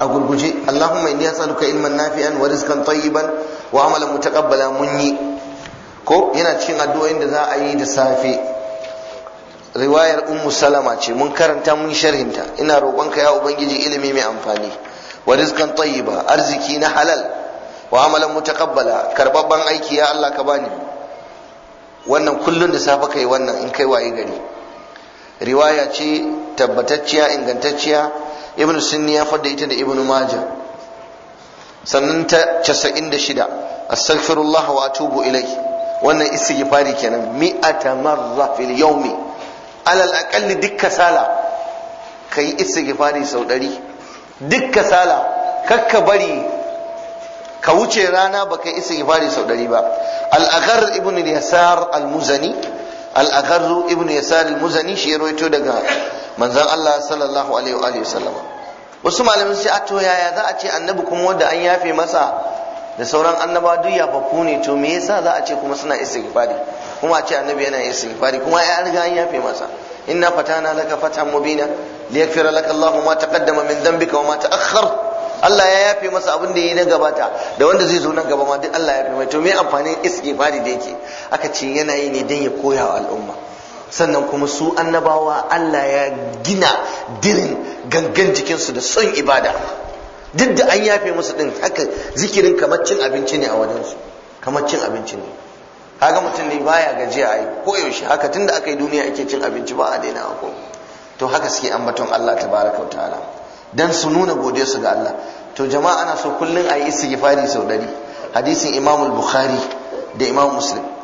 a gurguje Allahumma inni as'aluka ilman nafi'an wa rizqan tayyiban wa amalan mutaqabbala mun yi ko yana cikin addu'o'in da za a yi da safe riwayar ummu salama ce mun karanta mun sharhinta ina roƙonka ya ubangiji ilimi mai amfani wa rizqan tayyiba arziki na halal wa amalan mutaqabbala karbabban aiki ya Allah ka bani wannan kullun da safe kai wannan in kai waye gari riwaya ce tabbatacciya ingantacciya ibnu sunni ya fadda ita da ibnu majah sannan ta 96 astaghfirullah wa atubu ilai wannan istighfari kenan mi'ata marra fil yawmi alal aqalli duk kasala kai istighfari sau ɗari duk kasala kakka bari ka wuce rana baka yi istighfari sau ɗari ba al-aghar ibn yasar al-muzani al-aghar ibn yasar al-muzani shi ya rawaito daga manzon Allah sallallahu alaihi wa alihi wasallam wasu malamin sai a to yaya za a ce annabi kuma wanda an yafe masa da sauran annaba duk yafafu ne to me yasa za a ce kuma suna istighfari kuma a ce annabi yana istighfari kuma ya riga an yafe masa inna fatana laka fatan mubina liyaghfira laka Allahu ma taqaddama min dhanbika wa ma ta'akhkhar Allah ya yafe masa abin da yayi na gabata da wanda zai zo nan gaba ma duk Allah ya yafe mai to me amfanin istighfari da yake aka ce yana yi ne dan ya koya wa al'umma sannan kuma su annabawa Allah ya gina dirin gangan jikinsu da son ibada duk da an yafe musu din haka zikirin kamar cin abinci ne a wajensu kamar cin abinci ne kaga mutum ne baya gajiya ai ko yaushe haka tunda aka yi duniya ake cin abinci ba a daina ko to haka suke ambaton Allah tabaraka wa ta'ala dan su nuna godiya su ga Allah to jama'a ana so kullun ayi istighfari sau dari hadisin Imam al-Bukhari da Imam Muslim